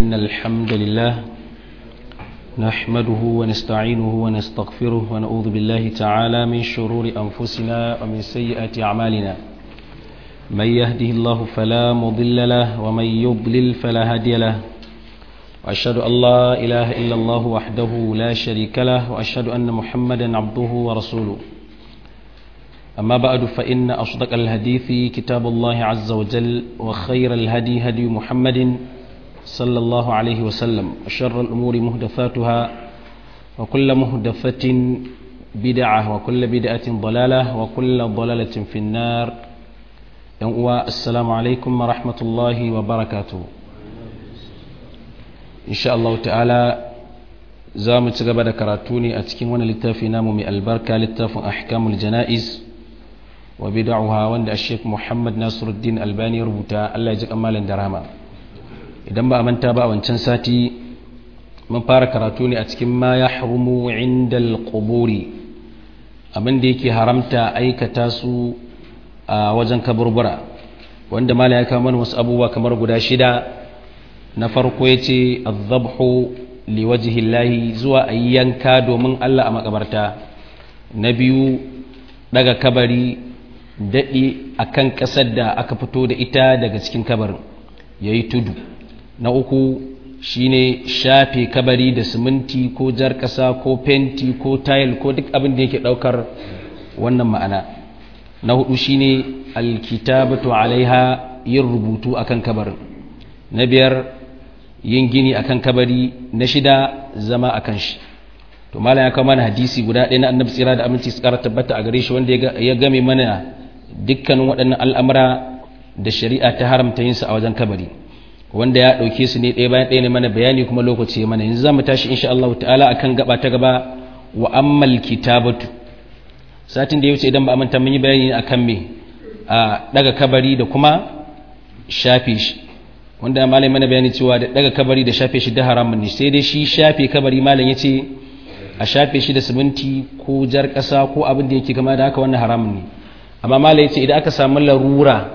إن الحمد لله نحمده ونستعينه ونستغفره ونعوذ بالله تعالى من شرور أنفسنا ومن سيئات أعمالنا من يهده الله فلا مضل له ومن يضلل فلا هادي له وأشهد أن لا إله إلا الله وحده لا شريك له وأشهد أن محمدا عبده ورسوله أما بعد فإن أصدق الحديث كتاب الله عز وجل وخير الهدي هدي محمد صلى الله عليه وسلم وشر الأمور مهدفاتها وكل مهدفة بدعة وكل بدعة ضلالة وكل ضلالة في النار السلام عليكم ورحمة الله وبركاته إن شاء الله تعالى زام تقبل كراتوني أتكين وانا للتافي نامو من البركة للتاف أحكام الجنائز وبدعها وند الشيخ محمد ناصر الدين الباني ربوتا الله يجزاك أمالا دراما idan ba a manta ba a wancan sati mun fara karatu ne a cikin ma ya harumu inda alƙuburi abinda yake haramta aikata su a wajen kaburbura wanda mala ya kama wasu abubuwa kamar guda shida na farko ya ce azabhu liwajihillahi zuwa a yanka domin allah a makabarta na biyu daga kabari daɗi a kan ƙasar da aka fito da ita daga cikin kabarin ya yi tudu na uku shine shafe kabari da siminti ko jar ƙasa ko fenti ko tayil ko duk abin da yake ɗaukar wannan ma'ana na hudu shine alkitabatu alaiha yin rubutu akan kabarin na biyar yin gini akan kabari na shida zama akan shi to malam ya kawo mana hadisi guda ɗaya na annabi tsira da aminci su ƙara tabbata a gare shi wanda ya game mana dukkanin waɗannan al'amura da shari'a ta haramta yin su a wajen kabari wanda ya ɗauke su ne ɗaya bayan ɗaya ne mana bayani kuma lokaci ya mana yanzu za mu tashi insha Allah ta'ala akan gaba ta gaba wa ammal kitabatu satin da ya wuce idan ba a manta mun yi bayani akan me a daga kabari da kuma shafe shi wanda malai mana bayani cewa da daga kabari da shafe shi da haramun ne sai dai shi shafe kabari malam ya ce a shafe shi da siminti ko jar ƙasa ko abin da yake kama da haka wannan haramun ne amma malai ya ce idan aka samu larura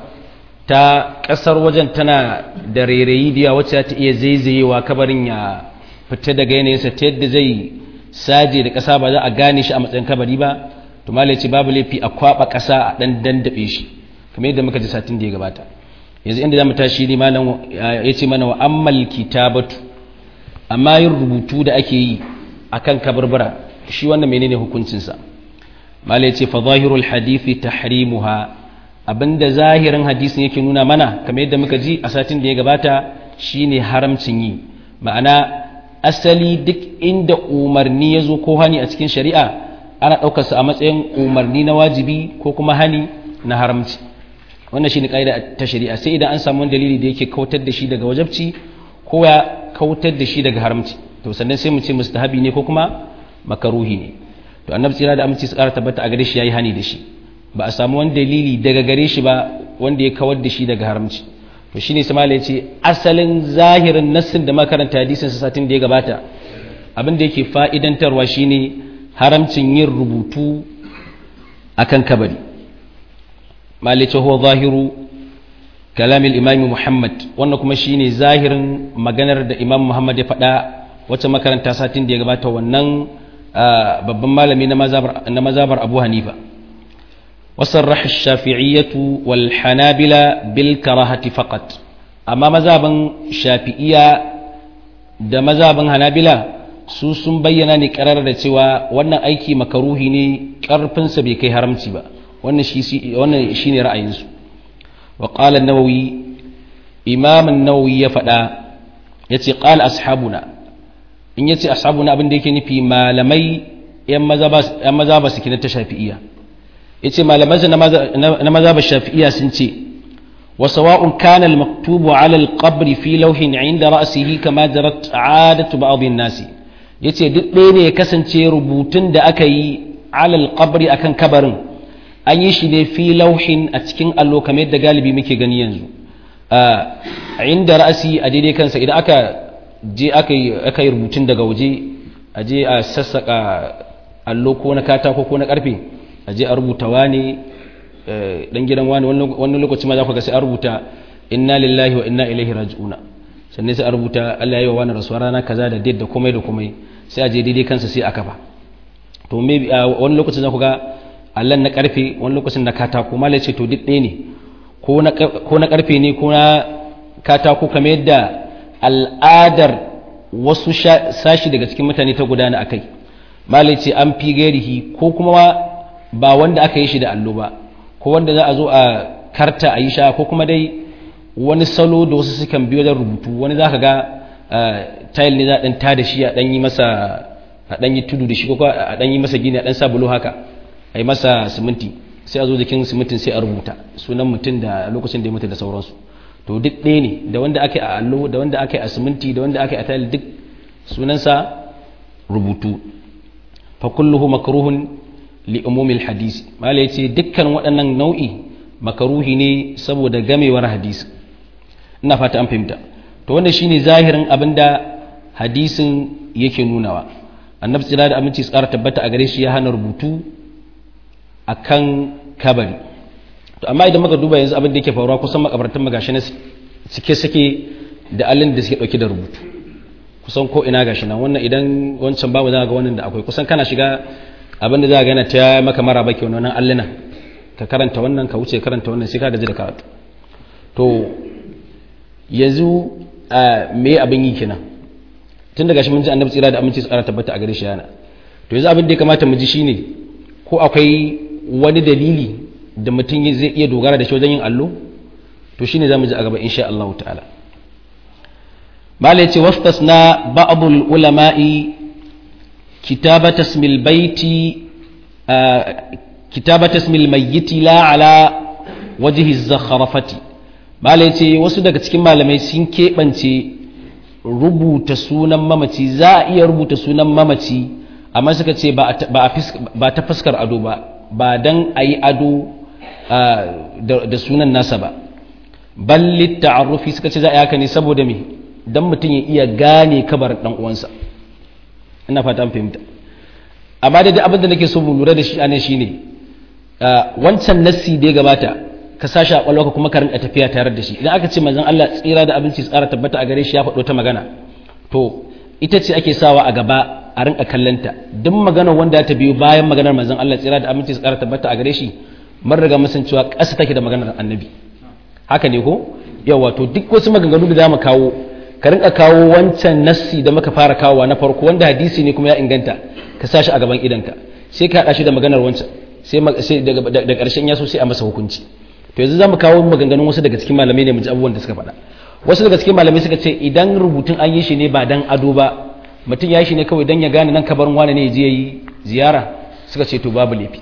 ta ƙasar wajen tana da rairayi da wacce ta iya zaizayewa kabarin ya fita daga yanayinsa ta yadda zai saje da ƙasa ba za a gane shi a matsayin kabari ba to mala ce babu laifi a kwaɓa ƙasa a ɗan dandaɓe shi kamar yadda muka ji satin da ya gabata yanzu inda za mu tashi ne malam ya ce mana wa ammal kitabatu amma yin rubutu da ake yi akan kabarbara shi wannan menene hukuncinsa mala ya ce fa zahirul hadithi tahrimuha abinda zahirin hadisin yake nuna mana kamar yadda muka ji a satin da ya gabata shine haramcin yi ma'ana asali duk inda umarni ya zo ko hani a cikin shari'a ana ɗaukarsa a matsayin umarni na wajibi ko kuma hani na haramci wannan shine ƙa'ida ta shari'a sai idan an samu wani dalili da yake kautar da shi daga wajabci ko ya kautar da shi daga haramci to sannan sai mu ce mustahabi ne ko kuma makaruhi ne to annabi tsira da aminci su ƙara tabbata a gare shi yayi hani da shi ba a samu wani dalili daga gare shi ba wanda ya kawar da shi daga haramci to shine samala ya ce asalin zahirin nassin da makaranta hadisin sa satin da ya gabata abin da yake fa'idantarwa shine haramcin yin rubutu akan kabari malice huwa zahiru kalamin imami muhammad wannan kuma shine zahirin maganar da imam muhammad ya faɗa wacce makaranta satin da ya gabata wannan babban malami na mazabar abu hanifa وصرح الشافعية والحنابلة بالكراهة فقط أما مذهبا شافعية da mazhabin hanabila su sun bayyana ne karar da cewa wannan aiki makaruhi ne karfinsa bai kai haramci ba wannan shi wannan shine ra'ayinsu wa qala an-nawawi imam an-nawawi ya faɗa yace qala ashabuna in yace ashabuna abin da yake nufi malamai yan mazhaba yan mazhaba su kina ta shafi'iyya yace malamansa na mazhabar shafi'iyya sun ce wa sawa'un kana al-maktubu 'ala al-qabr fi lawhin 'inda ra'sihi kama jarat 'adatu ba'd an-nasi yace duk ɗaya ne ya kasance rubutun da aka yi 'ala al-qabr akan kabarin an yi shi ne fi lawhin a cikin allo kamar yadda galibi muke gani yanzu a inda ra'si a daidai kansa idan aka je aka yi aka yi rubutun daga waje a je a sassaka allo ko na katako ko na karfe a je a rubuta wani dan gidan wani wani lokaci ma za ku ga sai a rubuta inna lillahi wa inna ilaihi raji'una sannan sai a rubuta Allah ya yi wa wani rasuwa rana kaza da date da komai da komai sai a je daidai kansa sai a kafa to maybe wani lokacin za ku ga Allah na karfe wani lokacin na katako malai ce to duk ɗaya ne ko na karfe ne ko na katako kamar yadda al'adar wasu sashi daga cikin mutane ta gudana akai malai ce an fi gairihi ko kuma ba wanda aka yi shi da allo ba ko wanda za a zo a karta a yi sha ko kuma dai wani salo da wasu sukan biyo da rubutu wani za ka ga tayil ne za a ɗan ta da shi a ɗan yi masa a ɗan yi tudu da shi ko a ɗan yi masa gini a ɗan sa bulo haka a yi masa siminti sai a zo jikin simintin sai a rubuta sunan mutum da lokacin da ya mutu da sauransu to duk ɗaya ne da wanda aka yi a allo da wanda aka yi a siminti da wanda aka yi a tayil duk sunansa rubutu fa kulluhu makruhun li umumil hadisi mala yace dukkan waɗannan nau'i makaruhi ne saboda gamewar hadisi ina fata an fahimta to wannan shine zahirin abinda hadisin yake nunawa annabi tsira da aminci tsara tabbata a gare shi ya hana rubutu akan kabari to amma idan muka duba yanzu abin da yake faruwa kusan makabartan magashi na cike suke da allin da suke dauke da rubutu kusan ko ina gashi nan wannan idan wancan babu za ga wannan da akwai kusan kana shiga abin da za ga yana ta maka mara baki wannan allina ka karanta wannan ka wuce karanta wannan sai ka gaji da karatu to yanzu me abin yi kenan tun daga shi mun ji annabi tsira da aminci tsara tabbata a gare shi yana to yanzu abin da ya kamata mu ji shine ko akwai wani dalili da mutum zai iya dogara da shi wajen yin allo to shine zamu ji a gaba insha Allah ta'ala mala yace wastasna ba'dul ulama'i kitabata ismil baiti kitabata ismil mayyiti la ala wajhi az-zakhrafati mala yace wasu daga cikin malamai sun keɓance rubuta sunan mamaci za a iya rubuta sunan mamaci amma suka ce ba ta fuskar ado ba ba don a yi ado da sunan nasa ba ballit ta'arrufi suka ce za a yi haka ne saboda me don mutum ya iya gane kabar dan uwansa ina fata an fahimta amma da abin da nake so mu lura da shi anan shine wancan nassi da ya gabata ka sashi a kwalwarka kuma ka rinka tafiya tare da shi idan aka ce manzon Allah tsira da abinci tsara tabbata a gare shi ya faɗo ta magana to ita ce ake sawa a gaba a rinka kallanta duk maganar wanda ta biyo bayan maganar manzon Allah tsira da abinci tsara tabbata a gare shi mun riga mun san cewa ƙasa take da maganar annabi haka ne ko yawa to duk wasu maganganu da zamu kawo ka rinka kawo wancan nassi da muka fara kawowa na farko wanda hadisi ne kuma ya inganta ka sashi a gaban idanka sai ka haɗa shi da maganar wancan sai da ƙarshen ya so sai a masa hukunci to yanzu zamu kawo maganganun wasu daga cikin malamai ne mu ji abubuwan da suka faɗa wasu daga cikin malamai suka ce idan rubutun an yi shi ne ba dan ado ba mutum ya yi shi ne kawai dan ya gane nan kabarin wani ne je yi ziyara suka ce to babu laifi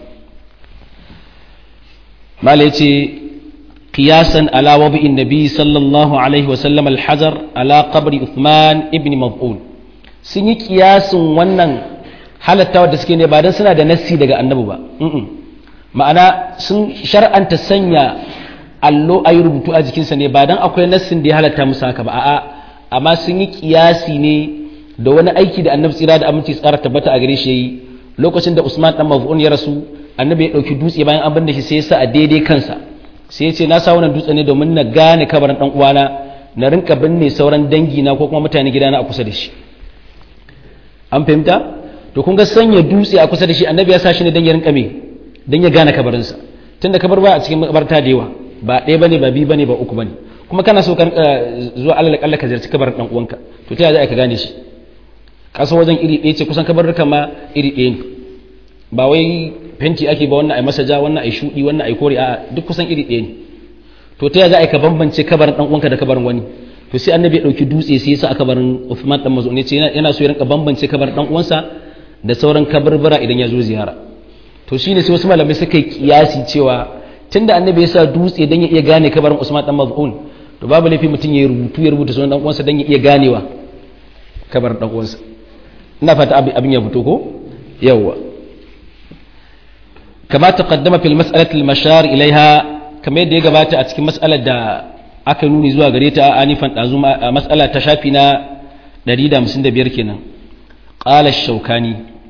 malai ce qiyasan ala wabi'in nabi sallallahu alaihi wa sallam al-hajar ala qabri uthman ibn maf'ul sun yi kiyasin wannan halattawa da suke ne ba dan suna da nassi daga annabi ba ma'ana sun shar'anta sanya allo a yi rubutu a jikinsa ne ba don akwai nassin da ya halatta musu haka ba a'a amma sun yi kiyasi ne da wani aiki da annabi tsira da aminci tsara tabbata a gare shi yayi lokacin da Usman dan Maz'un ya rasu annabi ya dauki dutse bayan an binne shi sai ya sa a daidai kansa sai ya ce na sa wannan dutse ne domin na gane kabarin dan uwana na rinka binne sauran dangi na ko kuma mutane gidana a kusa da shi an fahimta to kun ga sanya dutse a kusa da shi annabi ya sa shi ne dan ya rinka me don ya gane kabarinsa tun da kabar ba a cikin makabarta da yawa ba ɗaya bane ba biyu bane ba uku bane kuma kana so kan zuwa alal kalla ka ziyarci kabarin dan uwanka to ta za ka gane shi kasa wajen iri ɗaya ce kusan kabarruka ma iri ɗaya ne ba wai fenti ake ba wannan ai masa ja wannan ai shudi wannan ai kore a duk kusan iri ɗaya ne to ta za ka bambance kabarin dan uwanka da kabarin wani to sai annabi ya dauki dutse sai ya sa a kabarin Uthman dan Maz'un ne ce yana so ya rinka bambance kabarin dan uwansa da sauran kabarbara idan ya zo ziyara to shine sai wasu malamai suka yi kiyasi cewa tunda annabi ya sa dutse dan ya iya gane kabarin Usman dan Maz'un to babu laifi mutum ya rubutu ya rubuta sunan dan uwansa dan ya iya ganewa kabarin dan uwansa ina fata abin ya fito ko yawa kama taqaddama fil mas'alati al-mashar ilaiha kamar yadda ya gabata a cikin mas'alar da aka nuni zuwa gare ta anifan dazu mas'ala ta shafi na 155 kenan qala ash-shawkani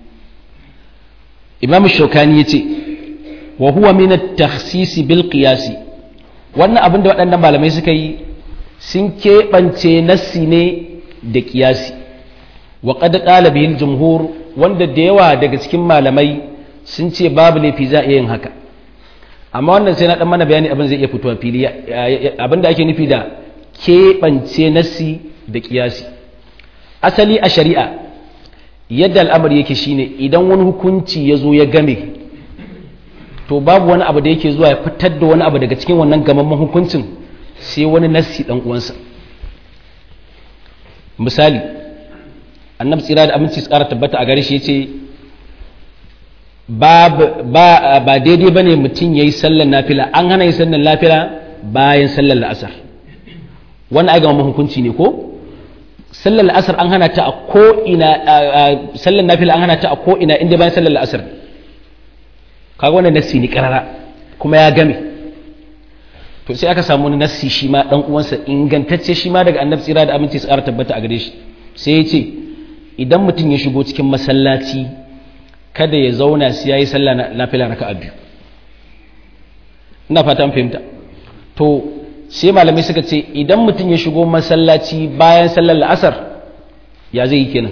imam shaukani ya ce wa huwa min at-takhsis bil qiyas wannan abin da waɗannan malamai suka yi sun keɓance nassi ne da kiyasi wa qad qala bihi jumhur wanda da yawa daga cikin malamai sun ce babu laifi za a yin haka amma wannan sai na dan mana bayani abin zai iya fitowa fili abin da ake nufi da keɓance nassi da kiyasi asali a shari'a yadda al'amari yake shine idan wani hukunci ya zo ya game to babu wani abu da yake zuwa ya fitar da wani abu daga cikin wannan gamamman hukuncin sai wani nassi dan uwansa misali annabi tsira da aminci tsara tabbata a gare shi yace ba ba ba daidai bane mutum yayi sallar nafila an hana yi sallar nafila bayan sallar la'asar wannan ai gamamman hukunci ne ko sallar la'asar an hana ta a ko ina sallar nafila an hana ta a ko ina inda bayan sallar la'asar kaga wannan nassi ne karara kuma ya game to sai aka samu wani nassi shi ma dan uwansa ingantacce shi ma daga annabi tsira da aminci su ƙara tabbata a gare shi sai ya ce idan mutum ya shigo cikin masallaci kada ya zauna sai yayi sallah nafila raka'a biyu ina fata an fahimta to sai malamai suka ce idan mutum ya shigo masallaci bayan sallar la'asar ya zai yi kenan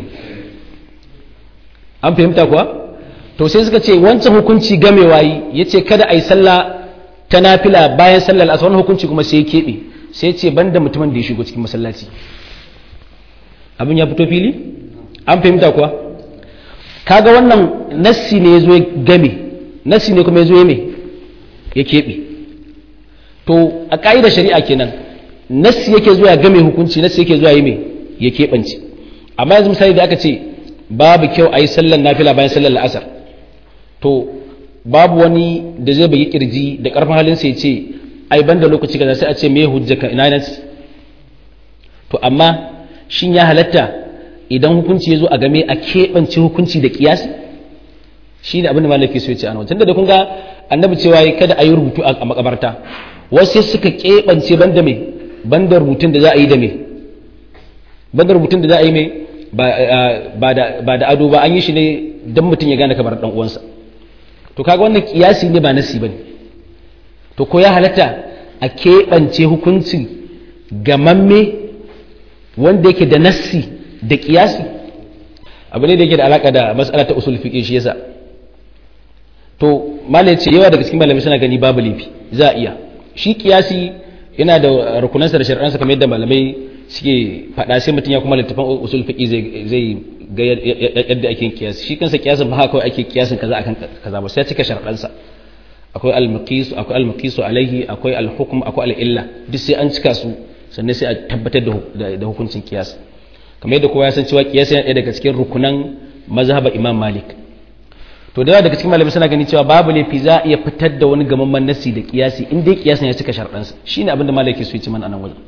an fahimta kuwa to sai suka ce wancan hukunci gamewa yi ya ce kada a yi sallah ta nafila bayan sallar la'asar wani hukunci kuma sai ya keɓe sai ce ban da mutumin da ya shigo cikin masallaci abin ya fito fili an fahimta kuwa kaga wannan nassi ne ya zo ya game nassi ne kuma ya zo ya me ya keɓe to a ƙa'idar shari'a kenan nassi yake zuwa ya game hukunci nassi yake zuwa ya me ya keɓance amma yanzu misali da aka ce babu kyau a yi sallar nafila bayan sallar la'asar to babu wani da zai bagi kirji da ƙarfin halin sai ce ai ban da lokaci kaza sai a ce me hujjaka ina nan to amma shin ya halatta idan hukunci ya zo a game a keɓance hukunci da kiyasi shi ne abin da malaki so ya ce ana tunda da kun ga annabi cewa kada a yi rubutu a makabarta wasu suka keɓance banda me banda rubutun da za a yi da me banda rubutun da za a yi me ba da ado ba an yi shi ne don mutum ya gane kamar dan uwansa to kaga wannan kiyasi ne ba nasi bane to ko ya halatta a keɓance hukuncin gamamme wanda yake da nassi da kiyasi abu ne da yake da alaka da matsala ta usul fiqh shi yasa to malai ce yawa daga cikin malamai suna gani babu lifi za a iya shi kiyasi yana da rukunansa da shari'ansa kamar yadda malamai suke faɗa sai mutum ya kuma littafin usul fiqh zai zai ga yadda ake kiyasi shi kansa kiyasin ba haka ake kiyasin kaza akan kaza ba sai cika sharaɗansa akwai al-maqis akwai al-maqis alaihi akwai al-hukm akwai al-illa duk sai an cika su sannan sai a tabbatar da hukuncin kiyas kamar yadda kowa ya san cewa kiyas yana ɗaya daga cikin rukunan mazhabar imam malik to da yawa daga cikin malamai suna gani cewa babu laifi za a iya fitar da wani gamamman nasi da kiyasi in dai kiyasin ya cika sharaɗansa shine abin da malaki su yi ci mana anan wajen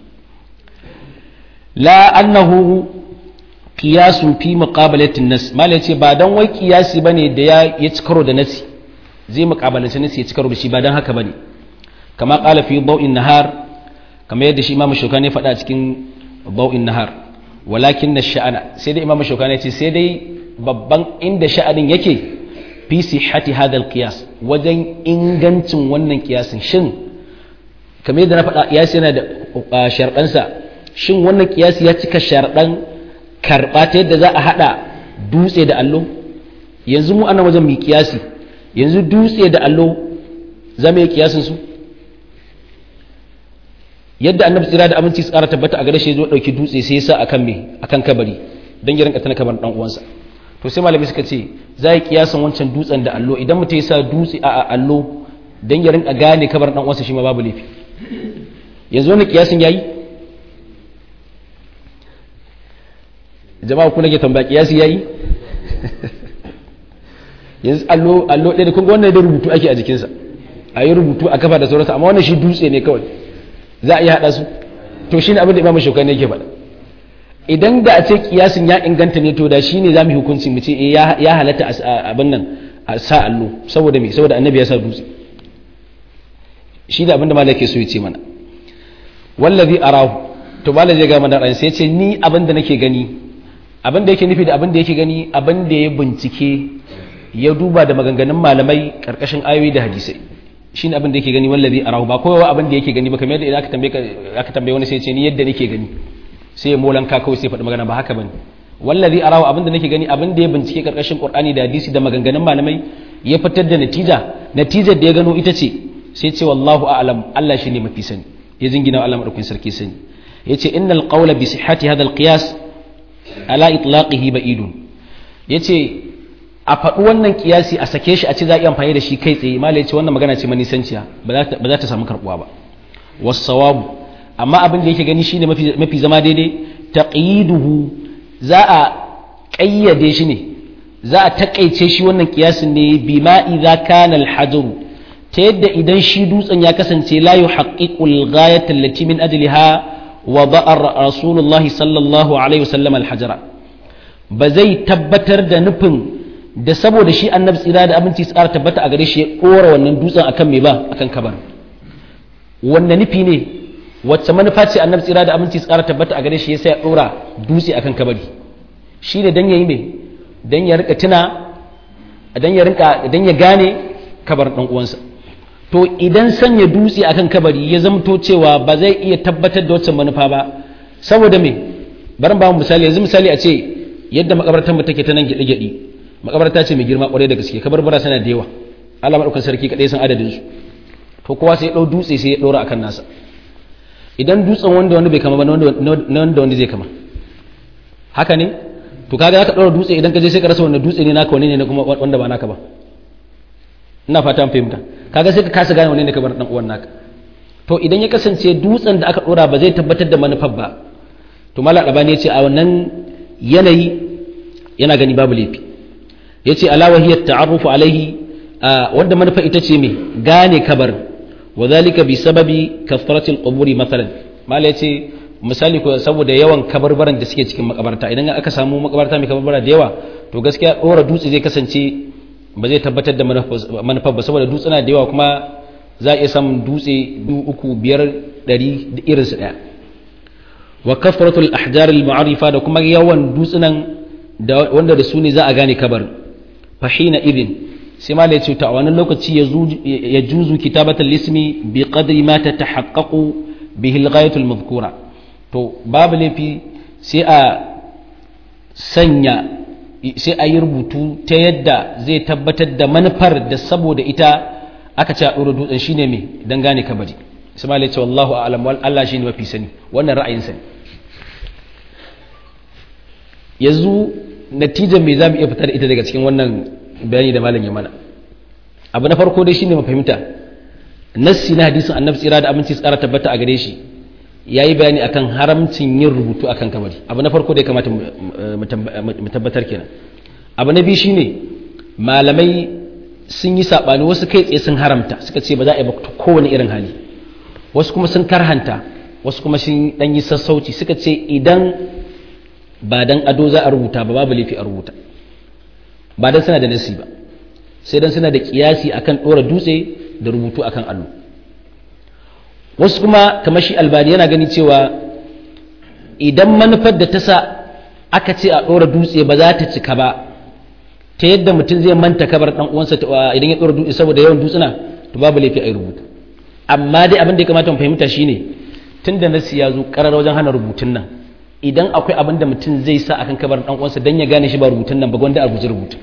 la annahu qiyasun fi muqabalatin nas malai ce ba dan wai kiyasi bane da ya ya ci karo da nasi zai muqabalanci nasi ya ci karo da shi ba dan haka bane kama qala fi daw'in nahar kama yadda shi imam shukani faɗa a cikin daw'in nahar walakin na sha'ana sai dai imam shukani ce sai dai babban inda sha'anin yake fi sihhati hadha alqiyas wajen ingancin wannan kiyasin shin kamar yadda na faɗa kiyasi yana da sharɗansa shin wannan kiyasi ya cika sharɗan karɓa ta yadda za a haɗa dutse da allo yanzu mu ana wajen mai kiyasi yanzu dutse da allo za mu yi kiyasin su yadda annabi tsira da aminci tsara tabbata a gare shi zo dauki dutse sai ya sa akan me akan kabari dan ya rinka tana kabarin dan uwansa to sai malami suka ce za yi kiyasin wancan dutsen da allo idan mutum ya sa dutse a allo dan ya rinka gane kabarin dan uwansa shi ma babu laifi yanzu wannan kiyasin yayi jama'a ku nake tambaya kiyasi yayi yanzu allo allo ɗaya da kun ga wannan da rubutu ake a jikinsa a yi rubutu a kafa da sauransu amma wannan shi dutse ne kawai za a iya haɗa su to shi ne abin da imamu shaukani yake faɗa idan da a ce kiyasin ya inganta ne to da shi ne za mu yi hukunci mu ce ya halatta abin nan a sa allo saboda me saboda annabi ya sa dutse shi da abin da malaka ke so ya ce mana wallazi arahu to malaka zai ga mana ran sai ya ce ni abin da nake gani abin da yake nufi da abin da yake gani abin da ya bincike ya duba da maganganun malamai karkashin ayoyi da hadisai shine abin da yake gani wallazi arahu ba kowa abin da yake gani ba kamar yadda idan aka tambaye aka tambaye wani sai ya ce ni yadda nake gani sai ya molanka kawai sai faɗi magana ba haka bane wallazi arahu abin da nake gani abin da ya bincike karkashin qur'ani da hadisi da maganganun malamai ya fitar da natija natijar da ya gano ita ce sai ce wallahu a'lam Allah shine mafi sani ya jingina Allah madaukakin sarki sani yace innal qawla bi sihhati hadha al-qiyas ala itlaqihi ba'idun yace a faɗi wannan kiyasi a sake shi a ce za a yi amfani da shi kai tsaye malai ce wannan magana ce manisanciya ba za ta samu karɓuwa ba wasawabu amma abin da yake gani shine mafi zama daidai taqiduhu za a ƙayyade shi ne za a taƙaice shi wannan kiyasin ne bima idza kana al-hajaru ta yadda idan shi dutsen ya kasance la yuhaqqiqul ghayata allati min ajliha wada'a rasulullahi sallallahu alaihi wasallam al-hajara ba zai tabbatar da nufin da saboda shi annabi tsira da abinci tsara tabbata a gare shi ya ɗora wannan dutsen akan me ba akan kabar wanda nufi ne wacce manufa ce annabi tsira da abinci tsara tabbata a gare shi ya sai ya ɗora dutse akan kabari shi ne dan yayi me dan ya rika tuna dan ya rinka dan ya gane kabar dan uwansa to idan sanya dutse akan kabari ya zamto cewa ba zai iya tabbatar da wacce manufa ba saboda me bari ba mu misali yanzu misali a ce yadda makabartar mu take ta nan gyaɗe-gyaɗe makabarta ce mai girma kwarai da gaske kabarbara sana da yawa Allah madaukakin sarki kadai san adadin su to kowa sai ya dau dutse sai ya dora akan nasa idan dutsen wanda wanda bai kama ba na wanda wanda zai kama haka ne to kaga zaka dora dutse idan ka je sai ka rasa wannan dutse ne naka wani ne kuma wanda ba naka ba ina fata an fahimta kaga sai ka kasa gane wani ne ka bar dan uwan naka to idan ya kasance dutsen da aka dora ba zai tabbatar da manufar ba to mallam dabani ya ce a wannan yanayi yana gani babu laifi ya ce alawahiyar ta'arrufu alaihi wanda manufa ita ce mai gane kabar wa zalika bi sababi kafaratil quburi mathalan mala yace misali ko saboda yawan kabarbaran da suke cikin makabarta idan aka samu makabarta mai kabarbara da yawa to gaskiya dora dutse zai kasance ba zai tabbatar da manufar ba saboda dutsuna da yawa kuma za a iya samun dutse uku biyar ɗari da irinsu ɗaya wa kafaratul ahjar al ma'arifa da kuma yawan dutsunan wanda da su ne za a gane kabar fahina idin sai ma da ya ce ta a wannan lokaci ya juzu kitabatul ismi bi qadri ma ta tahaqqaqu bihi al-ghayatul madhkura to babu laifi sai a sanya sai a yi rubutu ta yadda zai tabbatar da manufar da saboda ita aka ce a ɗora dutsen shine me dan gane kabari sai ma da ya ce wallahu a'lam wal Allah shine mafi sani wannan ra'ayin sani yanzu natijar me za mu iya fitar ita daga cikin wannan bayani da malam ya mana abu na farko dai shine mu fahimta nassi na hadisin annabi tsira da aminci tsara tabbata a gare shi yayi bayani akan haramcin yin rubutu akan kabari abu na farko da ya kamata mu tabbatar kenan abu na biyu shine malamai sun yi sabani wasu kai tsaye sun haramta suka ce ba za a yi ba kowane irin hali wasu kuma sun karhanta wasu kuma sun dan yi sassauci suka ce idan ba dan ado za a rubuta ba babu laifi a rubuta ba dan suna da nasi ba sai dan suna da kiyasi akan dora dutse da rubutu akan allo wasu kuma kamar shi albani yana gani cewa idan manufar da ta sa aka ce a dora dutse ba za ta cika ba ta yadda mutum zai manta kabar dan uwansa idan ya dora dutse saboda yawan dutsuna to babu laifi a yi rubutu amma dai abin da ya kamata mu fahimta shine tunda nasi ya zo karar wajen hana rubutun nan idan akwai abin da mutum zai sa akan kabar dan uwansa dan ya gane shi ba rubutun nan ba gwanda a guji rubutu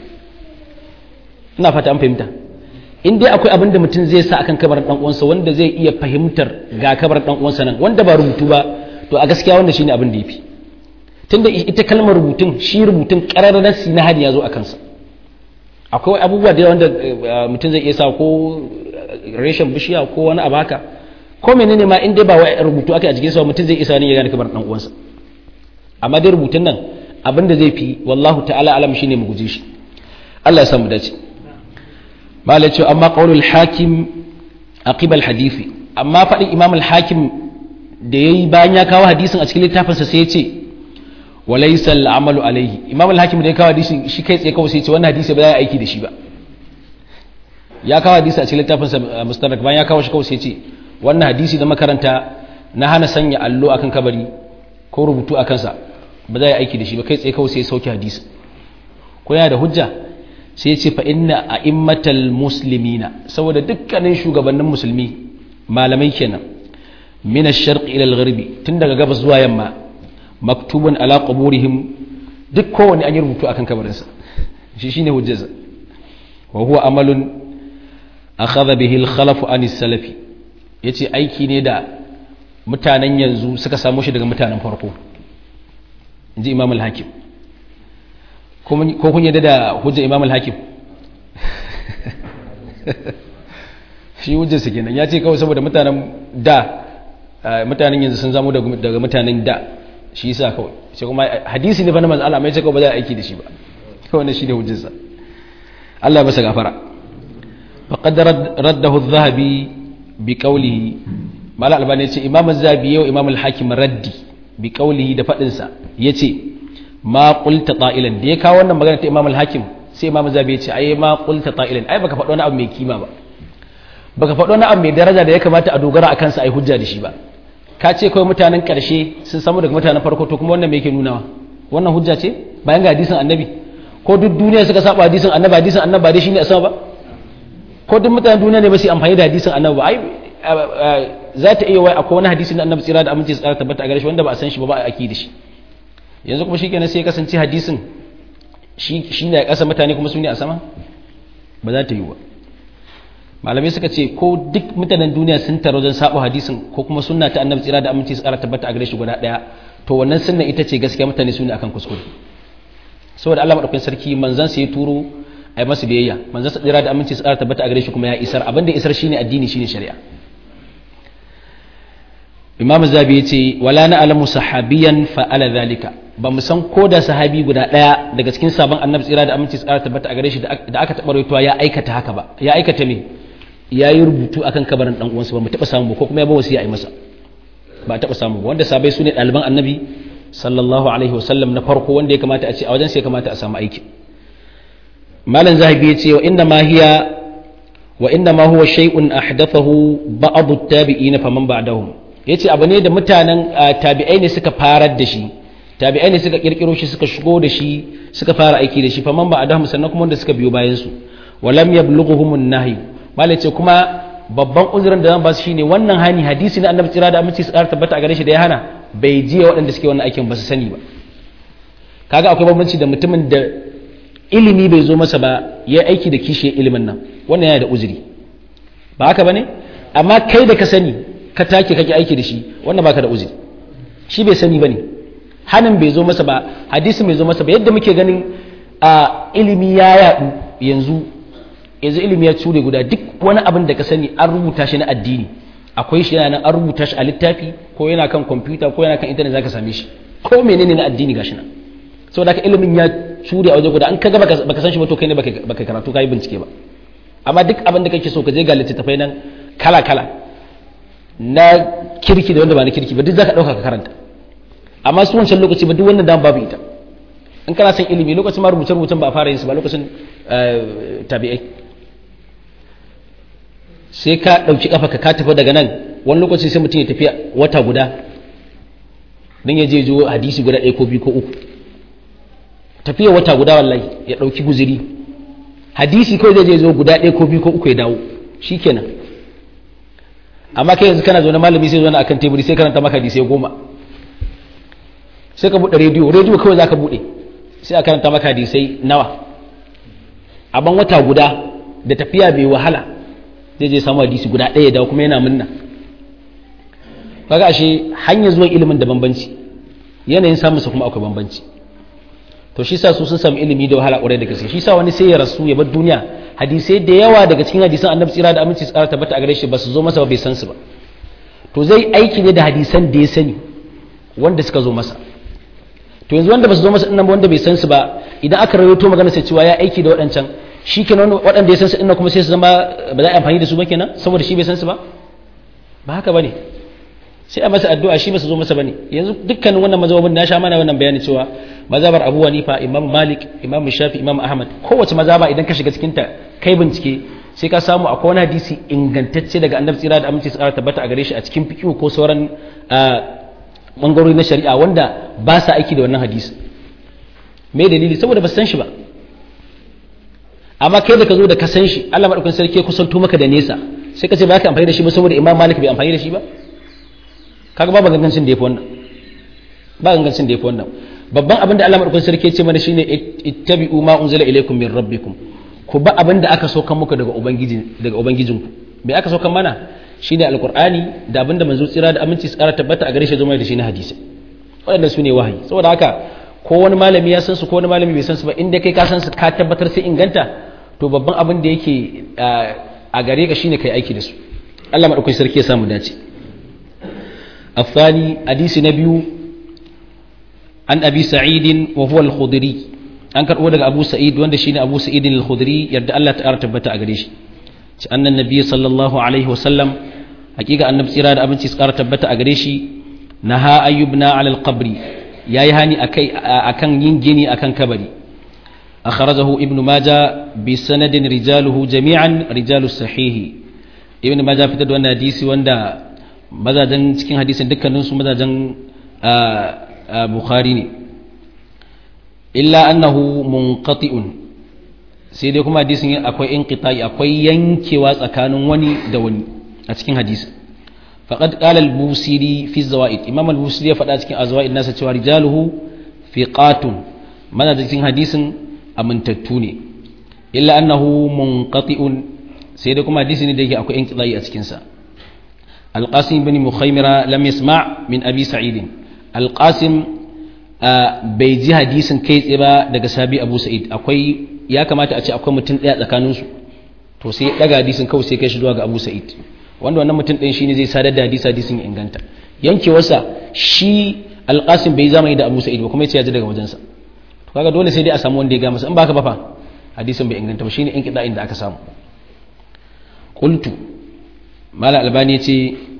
ina fata an fahimta in dai akwai abin da mutum zai sa akan kabar dan uwansa wanda zai iya fahimtar ga kabar dan uwansa nan wanda ba rubutu ba to a gaskiya wanda shine abin da yafi tunda ita kalmar rubutun shi rubutun qararrar na hadi ya zo a kansa akwai abubuwa da wanda mutum zai iya sa ko reshen bishiya ko wani abu haka ko menene ma in dai ba wai rubutu aka a jikin sa mutum zai isa ne ya gane kabar dan uwansa amma dai rubutun nan abin da zai fi wallahu ta'ala alam shine mu guje shi Allah ya samu dace malai ce amma qaulul hakim aqibal hadisi amma fadin imam al-hakim da yayi bayan ya kawo hadisin a cikin littafinsa sai ya ce walaysa al-amalu alayhi imam al-hakim da ya kawo hadisin shi kai tsaye kawai sai ya ce wannan hadisi ba za a aiki da shi ba ya kawo hadisi a cikin littafinsa mustadrak bayan ya kawo shi kawai sai ya ce wannan hadisi da makaranta na hana sanya allo akan kabari ko rubutu akan sa ba za a aiki da shi ba kai tsaye kawai sai ya sauke hadisi ko yana da hujja sai ce fa inna a'immatal muslimina saboda dukkanin shugabannin musulmi malamai kenan min ash-sharq ila al-gharbi tun daga gabas zuwa yamma maktubun ala quburihim duk kowanne an yi rubutu akan kabarinsa shi shine hujjarsa wa huwa amalun akhadha bihi al-khalaf an salafi yace aiki ne da mutanen yanzu suka samu shi daga mutanen farko inji imam al-hakim ko kun yadda da hujjar imam al-hakim shi hujjarsa kenan ya ce kawai saboda mutanen da mutanen yanzu sun zamo daga mutanen da shi yasa kawai sai kuma hadisi ne fa na manzo Allah mai ce kawai ba za a aiki da shi ba kawai ne shi ne hujjarsa Allah ya masa gafara faqad raddahu adh-dhahabi bi qawlihi mala albani yace imam az-zabi yau imam al-hakim raddi bi qawlihi da fadin sa yace ma qulta ta'ilan da ya kawo wannan magana ta imam al-hakim sai imam az-zabi yace ai ma qulta ta'ilan ai baka faɗo wani abu mai kima ba baka faɗo wani abu mai daraja da ya kamata a dogara akan sa ai hujja da shi ba ka ce kawai mutanen ƙarshe sun samu daga mutanen farko to kuma wannan me yake nunawa wannan hujja ce bayan ga hadisin annabi ko duk duniya suka saba hadisin annabi hadisin annabi ba dai shine a sama ba ko duk mutanen duniya ne ba su amfani da hadisin annabi ba ai za ta iya wai akwai wani hadisi na annabi tsira da aminci tsara tabbata a gare shi wanda ba a san shi ba ba a aki da shi yanzu kuma shikenan sai ya kasance hadisin shi shine a ƙasa mutane kuma su ne a sama ba za ta yi ba malamai suka ce ko duk mutanen duniya sun taro don sabo hadisin ko kuma sunna ta annabi tsira da aminci tsara tabbata a gare shi guda daya to wannan sunna ita ce gaskiya mutane su ne akan kuskure saboda Allah madaukakin sarki manzon sa ya turo ai masa biyayya manzon sa tsira da aminci tsara tabbata a gare shi kuma ya isar abin da isar shine addini shine shari'a Imam Zabi yace wala na alamu sahabiyan fa ala zalika ba mu san ko da sahabi guda daya daga cikin sabon annabi tsira da aminci tsara tabbata a gare shi da aka taɓa rawaitowa ya aikata haka ba ya aikata me ya yi rubutu akan kabarin dan uwansa ba mu taba samu ba ko kuma ya ba wasiya a yi masa ba taba samu ba wanda sabai su ne ɗaliban annabi sallallahu alaihi wasallam na farko wanda ya kamata a ce a wajen sai ya kamata a samu aiki malam zahabi ya ce wa inna ma hiya wa inna ma huwa shay'un ahdathahu ba'd at-tabi'in faman ba'dahum yace abu ne da mutanen tabi'ai ne suka farar da shi tabi'ai ne suka kirkiro shi suka shigo da shi suka fara aiki da shi faman ba'dahum sannan kuma wanda suka biyo bayan su walam yablughuhum an-nahy malai ce kuma babban uzurin da zan ba su shine wannan hani hadisi na annabi tsira da aminci su tabbata a gare shi da ya hana bai jiya waɗanda suke wannan aikin ba su sani ba kaga akwai bambanci da mutumin da ilimi bai zo masa ba ya aiki da kishi ilimin nan wannan yana da uzuri ba haka bane amma kai da ka sani ka take kake aiki da shi wannan baka da uzuri shi bai sani bane hanin bai zo masa ba hadisin bai zo masa ba yadda muke ganin a ilimi ya yaɗu yanzu yanzu ilimi ya cure guda duk wani abin da ka sani an rubuta shi na addini akwai shi yana an rubuta shi a littafi ko yana kan kwamfuta ko yana kan intanet zaka same shi ko menene na addini gashi nan saboda haka ilimin ya cure a waje guda an kaga baka san shi ba to kai ne baka karatu kai bincike ba amma duk abin da kake so ka je ga littattafai nan kala kala na kirki da wanda ba na kirki ba duk zaka dauka ka karanta amma su wancan lokaci ba duk wannan dan babu ita in kana son ilimi lokacin ma rubuce rubucen ba a fara yin su ba lokacin tabi'ai sai ka ɗauki ƙafa ka tafi daga nan wani lokaci sai mutum ya tafi wata guda don ya je jo hadisi guda ɗaya ko biyu ko uku tafiya wata guda wallahi ya ɗauki guziri hadisi kawai zai je zo guda ɗaya ko biyu ko uku ya dawo shi kenan amma kai yanzu kana zaune malami sai zaune akan teburi sai karanta maka hadisai goma sai ka buɗe rediyo rediyo kawai za ka buɗe sai a karanta maka hadisai nawa a ban wata guda da tafiya bai wahala zai je samu hadisi guda ɗaya da kuma yana munna kaga ashe hanyar zuwan ilimin da bambanci yanayin samunsa kuma akwai bambanci to shi sa su sun samu ilimi da wahala ƙwarai da gaske shi sa wani sai ya rasu ya bar duniya hadisai da yawa daga cikin hadisan annabi tsira da aminci tsara tabbata a gare shi ba su zo masa ba bai san su ba to zai aiki ne da hadisan da ya sani wanda suka zo masa to yanzu wanda ba su zo masa dinnan ba wanda bai san su ba idan aka rawaito magana sai cewa ya aiki da waɗancan shi kenan waɗanda ya san su dinnan kuma sai su zama ba za a amfani da su ba kenan saboda shi bai san su ba ba haka bane sai a masa addu'a shi ba su zo masa bane yanzu dukkanin wannan mazhabin na sha mana wannan bayani cewa mazhabar Abu Hanifa Imam Malik Imam Shafi Imam Ahmad kowace mazhaba idan ka shiga cikin ta kai bincike sai ka samu akwai wani hadisi ingantacce daga Annabi tsira da aminci tsara tabbata a gare shi a cikin fiqh ko sauran bangarori na shari'a wanda ba sa aiki da wannan hadisi me dalili saboda ba san shi ba amma kai da ka zo da ka san shi Allah madaukakin sarki ya kusanto maka da nesa sai ka ce ba ka amfani da shi ba saboda Imam Malik bai amfani da shi ba kaga babu gangancin da yafi wannan ba gangancin da yafi wannan babban abin da Allah madaukakin sarki ya ce mana shine ittabi'u ma unzila ilaykum min rabbikum ku ba abin da aka saukan muku daga ubangiji daga ubangijinku me aka saukan mana shine alqur'ani da abin da manzo tsira da aminci tsara tabbata a gare shi zuma da shi na hadisi waɗannan su ne wahayi saboda haka ko wani malami ya san su ko wani malami bai san su ba inda kai ka san su ka tabbatar sai inganta to babban abin da yake a gare ka shine kai aiki da su Allah madaukakin sarki ya samu dace afani hadisi na biyu an abi sa'id wa huwa al-khudri an karbo daga abu sa'id wanda shine abu sa'id al-khudri yadda Allah ta'ala tabbata a gare shi ci annan nabi sallallahu alaihi wa sallam hakika annabi tsira da abinci tsara tabbata a gare shi naha ayyubna ala al-qabri yayi hani akai akan yin gini akan kabari akhrajahu ibn majah bi sanadin rijaluhu jami'an rijalu sahih ibn majah fitar da wannan hadisi wanda mazajen cikin hadisin dukkanin su mazajen bukhari ne illa annahu munqati'un sai dai kuma hadisin akwai inqita'i akwai yankewa tsakanin wani da wani a cikin hadisin faqad qala al-busiri fi zawaid imam al-busiri ya faɗa cikin azwaid nasa cewa rijaluhu fiqatun mana da cikin hadisin amintattu ne illa annahu munqati'un sai dai kuma hadisi ne da yake akwai inqita'i a cikin sa al-qasim ibn mukhaymira lam yasma' min abi sa'id al-qasim bai ji hadisin kai tsaye ba daga sabi abu sa'id akwai ya kamata a ce akwai mutum ɗaya tsakaninsu to sai ya ɗaga hadisin kawai sai kai shi zuwa ga abu sa'id wanda wannan mutum ɗin shine zai sadar da hadisi hadisin ya inganta yankewarsa shi alƙasim bai zamani da abu sa'id ba kuma ya ce ya ji daga wajensa to kaga dole sai dai a samu wanda ya ga masa in baka ba fa hadisin bai inganta ba shine in kida inda aka samu qultu mala albani yace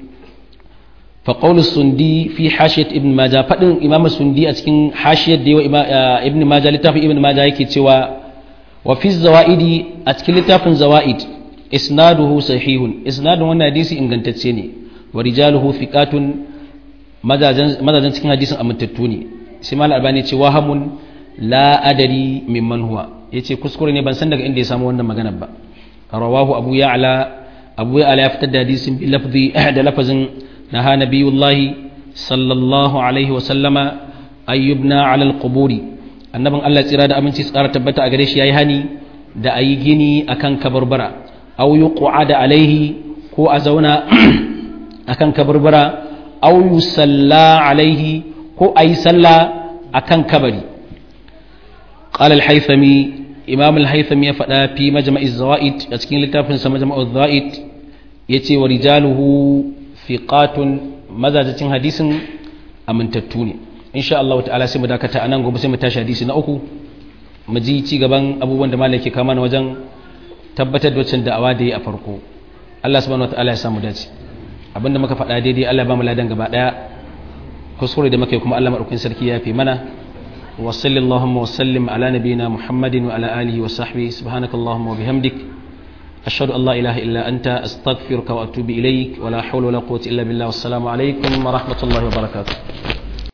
فقول السندي في حاشية ابن ماجه فدن إمام السندي أتكين حاشية ديو ابن ماجه لتاف ابن ماجه يكي توا وفي الزوائد أتكين لتاف زوائد إسناده صحيح إسناده وانا حديثي إن كانت تسيني ورجاله ثقات ماذا جن تكين حديث أمن تتوني سمال الألباني يتي وهم لا أدري ممن هو يتي كسكرني بان سندق إندي سامو وانا مغنب رواه أبو يعلى أبو يعلى يفتد حديث بلفظ أحد لفظ نهى نبي الله صلى الله عليه وسلم أن يبنى على القبور annabin Allah tsira da aminci tsara tabbata a gare shi yayi hani da ayi gini akan kabarbara aw yuqada alaihi ko a zauna akan kabarbara aw yusalla alaihi ko ayi sallah akan kabari qala al-haythami imam al-haythami ya faɗa fi majma'i zawaid a cikin littafin sa majma'u zawaid yace wa rijaluhu fiqatun mazajacin hadisin amintattu ne insha Allah ta'ala sai mu dakata anan gobe sai mu tashi hadisi na uku mu ji ci gaban abubuwan da malaki kama na wajen tabbatar da wacin da'awa da yi a farko Allah subhanahu wataala ya samu dace abinda muka faɗa daidai Allah ba mu ladan gaba daya kuskure da muke kuma Allah madaukakin sarki ya fi mana wa sallallahu wa sallim ala nabiyyina muhammadin wa ala alihi wa sahbihi subhanakallahumma wa bihamdik أشهد أن لا إله إلا أنت أستغفرك وأتوب إليك ولا حول ولا قوة إلا بالله والسلام عليكم ورحمة الله وبركاته